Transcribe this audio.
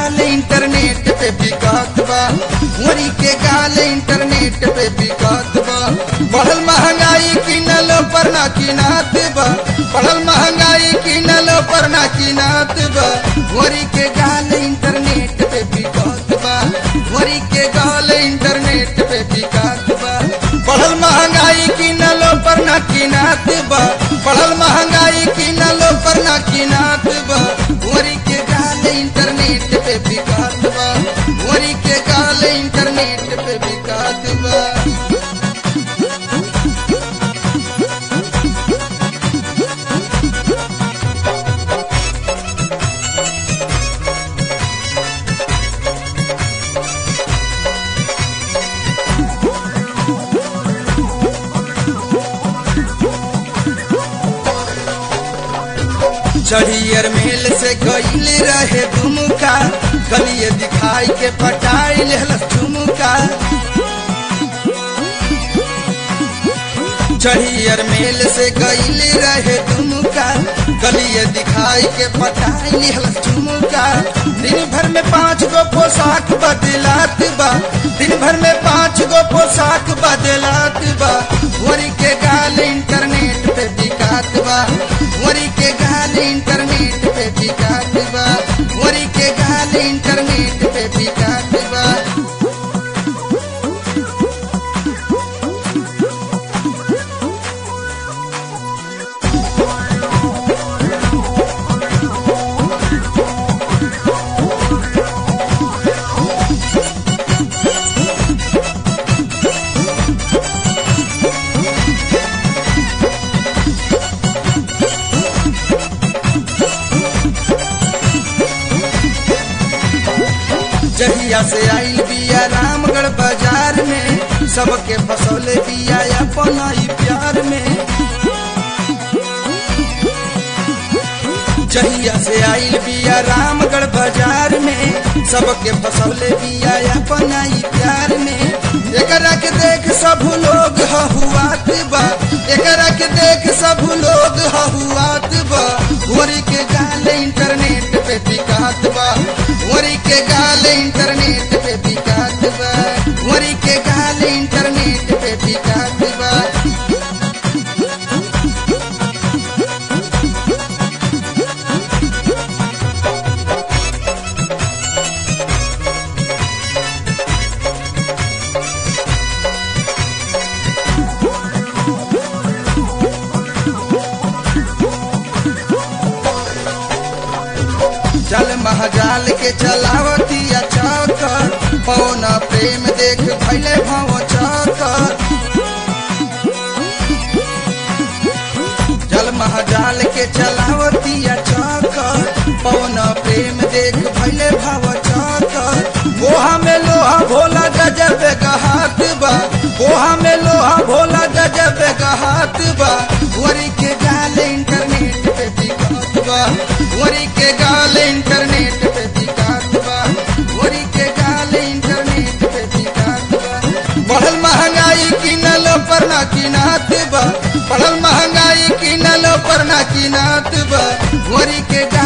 गाल इंटरनेट पे बिकात बा मोरी के गाल इंटरनेट पे बिकात बा बढ़ल महंगाई किनल पर ना किनात बा बढ़ल महंगाई किनल पर ना किनात बा मोरी के गाल इंटरनेट पे बिकात बा मोरी के गाल इंटरनेट पे बिकात बा बढ़ल महंगाई किनल पर ना किनात बा बढ़ल महंगाई किनल पर ना किनात बा मोरी के गाल इंटरनेट पे बिकात बा मोरी के गाल इंटरनेट पे बिकात बा चढ़ियर मेल से गईल रहे दुमुका गलिए दिखाई के पटाई लेहलस झुमुका चढ़ियर मेल से गईल रहे दुमुका गलिए दिखाई के पटाई लेहलस झुमुका दिन भर में पांच गो पोशाक बदलात बा दिन भर में पांच गो पोशाक बदलात बा वरी के गाल इंटरनेट पे बिकात बा वरी के गाल इंटरनेट पे बिकात बा वरी के गाल इंटरनेट पे बिकात बा जहिया से आइल बिया रामगढ़ बाजार में सबके फसौले बिया अपन ई प्यार में जहिया से आइल बिया रामगढ़ बाजार में सबके फसौले बिया अपन ई प्यार में एकरा के देख सब लोग हहुआत बा एकरा के देख सब लोग हहुआत बा वरी के गाल इंटरनेट पे बिकात बा वरी के गाल इंटरनेट पे बिकात बा वरी के गाल इंटरनेट पे बिकात बा चल महाजाल के चलावतिया चौकर पौन प्रेम देख भैले भाव चौकर चल महाजाल के चलावतिया चौकर पौन प्रेम देख भैले भाव चौकर गोहा में लोहा भोला गजब गहात बा गोहा में लोहा भोला गजब गहात बा वरी के गाल इंटरनेट पे दिखात बा वरी के गाल इंटरनेट पे दिखात बा वरी के गाल इंटरनेट पे दिखात बा बढ़ल महंगाई किनल पर ना किनात बा बढ़ल महंगाई किनल पर ना किनात बा वरी के